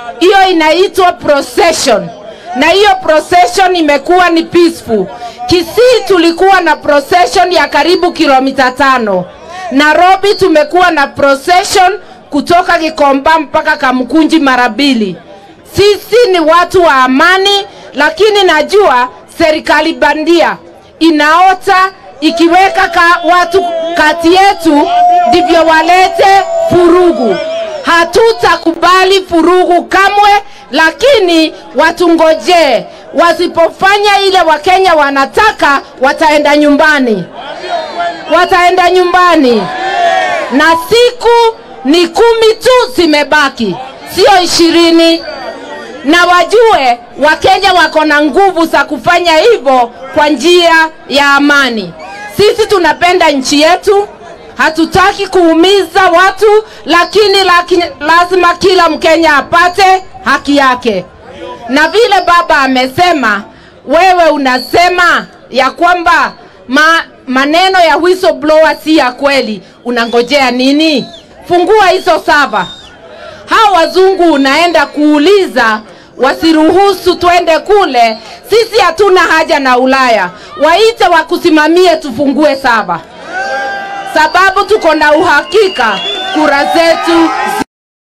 hiyo inaitwa procession, na hiyo procession imekuwa ni peaceful. Kisii tulikuwa na procession ya karibu kilomita tano. Nairobi tumekuwa na procession kutoka Gikomba mpaka Kamkunji mara mbili. Sisi ni watu wa amani, lakini najua serikali bandia inaota ikiweka ka watu kati yetu ndivyo walete furugu. Hatutakubali furugu kamwe, lakini watungojee. Wasipofanya ile Wakenya wanataka, wataenda nyumbani, wataenda nyumbani, na siku ni kumi tu zimebaki, sio ishirini na wajue Wakenya wako na nguvu za kufanya hivyo kwa njia ya amani. Sisi tunapenda nchi yetu, hatutaki kuumiza watu, lakini laki, lazima kila Mkenya apate haki yake. Na vile baba amesema, wewe unasema ya kwamba ma, maneno ya whistleblower si ya kweli, unangojea nini? Fungua hizo saba hao wazungu unaenda kuuliza wasiruhusu twende kule. Sisi hatuna haja na Ulaya, waite wakusimamie, tufungue saba, sababu tuko na uhakika kura zetu zi...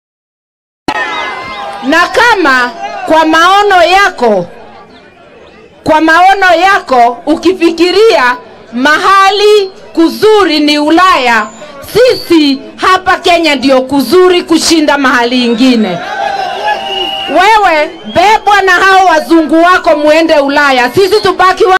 na kama kwa maono yako, kwa maono yako ukifikiria mahali kuzuri ni Ulaya, sisi hapa Kenya ndio kuzuri kushinda mahali ingine. Wewe bebwa na hao wazungu wako muende Ulaya, sisi tubaki wa